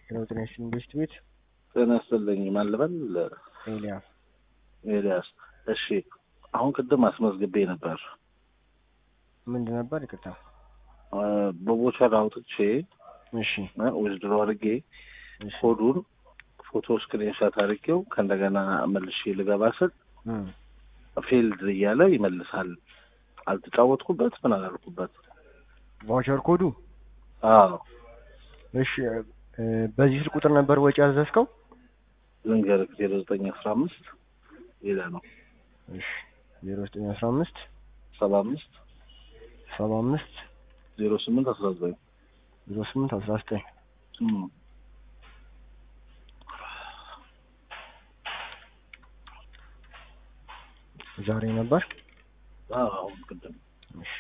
የለውጥነሽ ኢንቨስት ቤት ጤና ይስጥልኝ። ማን ልበል? ኤልያስ ኤልያስ። እሺ፣ አሁን ቅድም አስመዝግቤ ነበር። ምንድን ነበር? ይቅርታ። በቦቸር አውጥቼ እሺ ዊዝድሮ አድርጌ እሺ ኮዱን ፎቶ ስክሪንሻት አድርጌው ከእንደገና መልሼ ልገባ ስል እም፣ ፊልድ እያለ ይመልሳል። አልተጫወትኩበት ምን አላልኩበት። ቫውቸር ኮዱ አዎ እሺ እ፣ በዚህ ስልክ ቁጥር ነበር ወጪ ያዘዝከው? ልንገርህ ዜሮ ዘጠኝ አስራ አምስት ሌላ ነው እሺ ዜሮ ዘጠኝ አስራ አምስት ሰባ አምስት ሰባ አምስት ዜሮ ስምንት አስራ ዘጠኝ ዜሮ ስምንት አስራ ዘጠኝ ዛሬ ነበር። አሁን ቅድም እሺ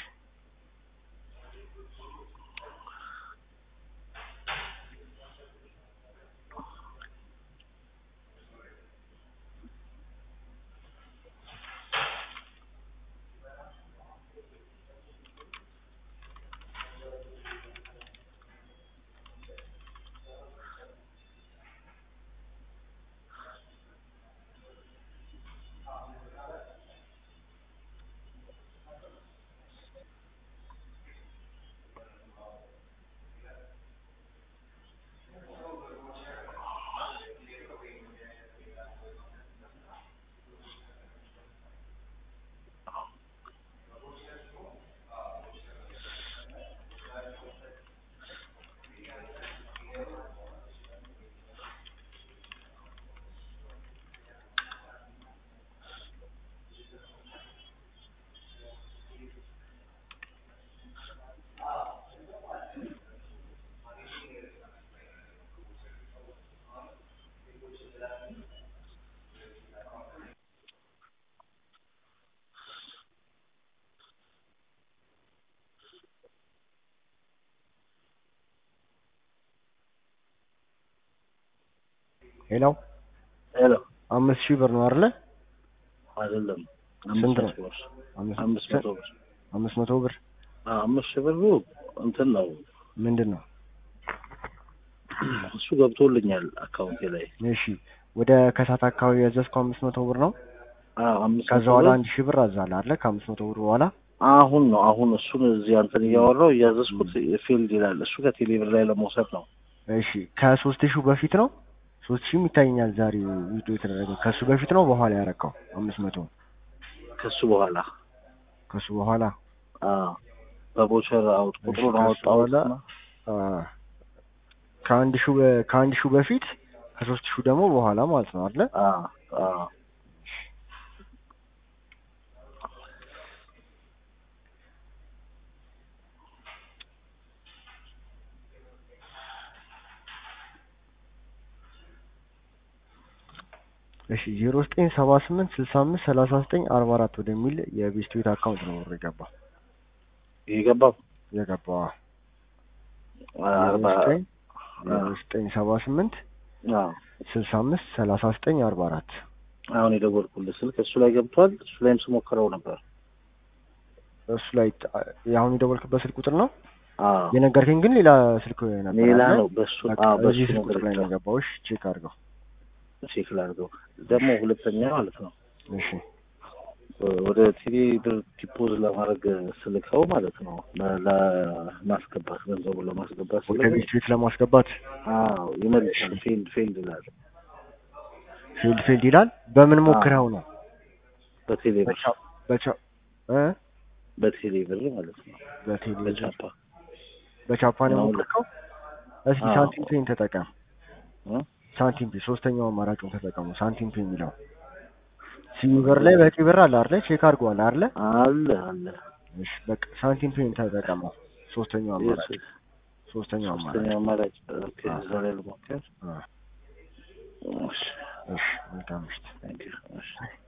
ሌላው ሄሎ አምስት ሺህ ብር ነው አይደለ? አይደለም ስንት ነው? አምስት ብር አምስት አምስት መቶ ብር አምስት መቶ ብር አዎ፣ አምስት ሺህ ብሩ እንትን ነው ምንድን ነው? እሱ ገብቶልኛል አካውንቴ ላይ እሺ ወደ ከሳት አካባቢ ያዘዝከው አምስት መቶ ብር ነው። አዎ፣ አምስት ከዛ መቶ በኋላ ብር አንድ ሺህ ብር አዛለ አይደለ? ከአምስት መቶ ብር በኋላ አሁን ነው አሁን እሱን እዚህ አንተን እያወራው እያዘዝኩት ፊልድ ይላል። እሱ ከቴሌ ብር ላይ ለመውሰድ ነው። እሺ ከሶስት ሺህ በፊት ነው። ሶስት ሺህም ይታየኛል ዛሬ ዊዶ የተደረገው ከሱ በፊት ነው በኋላ ያረካው አምስት መቶ ከሱ በኋላ ከሱ በኋላ አዎ፣ በቦቸር አውጥ እሺ፣ ቁጥሩን ከሱ አወጣሁት። በኋላ አ፣ ከአንድ ሺህ በ- ከአንድ ሺህ በፊት ከሶስት ሺህ ደግሞ በኋላ ማለት ነው አይደለ? አዎ አዎ እሺ ዜሮ ዘጠኝ ሰባ ስምንት ስልሳ አምስት ሰላሳ ዘጠኝ አርባ አራት ወደሚል የቤስት ቤት አካውንት ነው ብር የገባው የገባው የገባው አርባ ዘጠኝ ዜሮ ዘጠኝ ሰባ ስምንት አዎ ስልሳ አምስት ሰላሳ ዘጠኝ አርባ አራት አሁን የደወልኩልህ ስልክ እሱ ላይ ገብቷል። እሱ ላይም ስሞክረው ነበር። እሱ ላይ ጥ- አሁን የደወልክበት ስልክ ቁጥር ነው አዎ የነገርከኝ ግን ሌላ ስልክ ነበር ሌላ አይደለ? ነው። በሱ በቃ አዎ በሱ እዚህ ስልክ ነው ቁጥር ላይ ነው ገብቷል። የገባው እሺ ቼክ አድርገው ቼክ ላድርገው ደግሞ ሁለተኛ ማለት ነው እሺ ወደ ቴሌ ብር ዲፖዝ ለማድረግ ስልከው ማለት ነው ለ- ለማስገባት ገንዘቡን ለማስገባት ወደ ስልከው ቤስት ቤት ለማስገባት አዎ ይመልሳል። ፌልድ ፌልድ ይላል ፊልድ ፊልድ ይላል በምን ሞክረው ነው በቴሌ ብር በቻ በቻ እ በቴሌ ብር ማለት ነው በቴሌ በቻፓ በቻፓ ነው አሁን- የሞከርከው እስኪ አዎ። ሳንቲም ፔን ተጠቀም እ? ሳንቲም ፔ ሶስተኛው አማራጩን ተጠቀሙ ሳንቲም ፔ የሚለው ሲኒቨር ላይ በቂ ብር አለ አይደለ ቼክ አድርገዋል አይደለ አለ አለ እሺ በቃ ሳንቲም ፔን ተጠቀመው ሶስተኛው አማራጭ የስ- ሶስተኛው አማራጭ ሶስተኛ አማራጭ ኦኬ አዎ። እዛ ላይ ልሞክር አ፣ እሺ እሺ መልካም ምሽት ታንክ ዩ እሺ